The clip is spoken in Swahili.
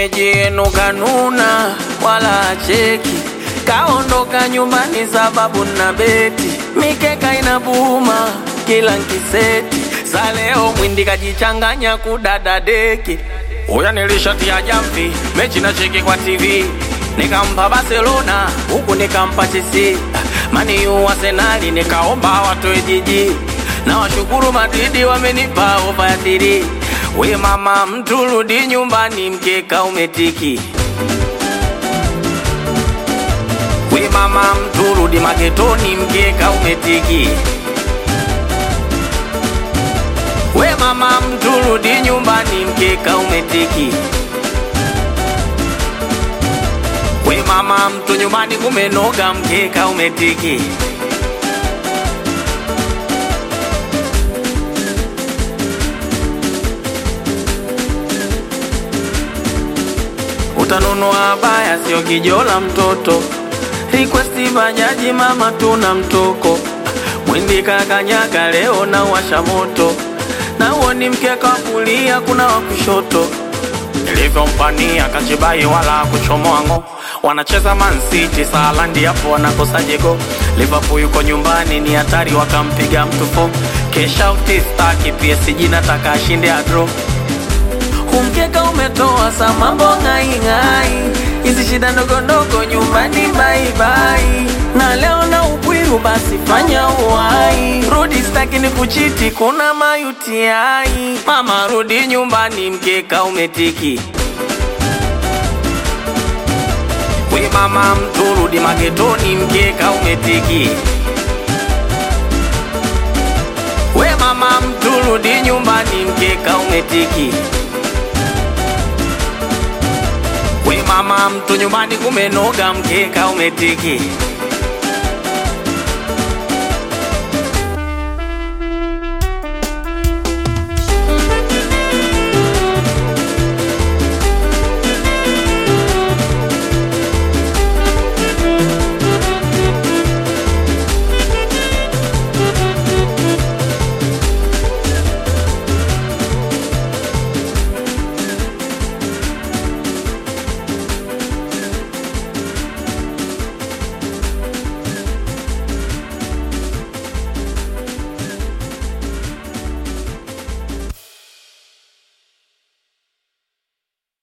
shemeji yenu kanuna wala acheki, kaondoka nyumbani sababu na beti, mikeka inabuma kila nkiseti, sa leo mwindi kajichanganya kudada deki. Uya nilishatia jamvi mechi na cheki kwa TV, nikampa Barcelona huku nikampa Chelsea, mani u Arsenali nikaomba watoe jiji, na washukuru Madridi wamenipa ofa ya thiri. We mama mtu rudi nyumbani, mkeka umetiki. We mama mtu rudi magetoni, mkeka umetiki. We mama mtu rudi nyumbani, mkeka umetiki. We mama mtu nyumbani kumenoga, mkeka umetiki. Utanunua baya sio kijola mtoto, request bajaji mama tuna mtoko, mwindi kakanyaga leo na washa moto, na huo ni mkeka wa kulia kuna wa kushoto, nilivyompania kachibai wala kuchomoa ngo wanacheza Man City Salandi hapo wanakosa jego. Liverpool yuko nyumbani ni hatari, wakampiga mtu fo. Kesha utistaki PSG nataka ashinde adro Kumkeka umetoa sa mambo ng'aing'ai, hizi shida ndogo ndogo nyumbani baibai, na leo na upwiru basi fanya uwai, rudi staki ni kuchiti, kuna mayutiai. Mama rudi nyumbani, mkeka umetiki. We mama mtu rudi magetoni, mkeka umetiki. We mama mtu rudi nyumbani, mkeka umetiki. We mama mtu nyumbani kumenoga, mkeka umetiki.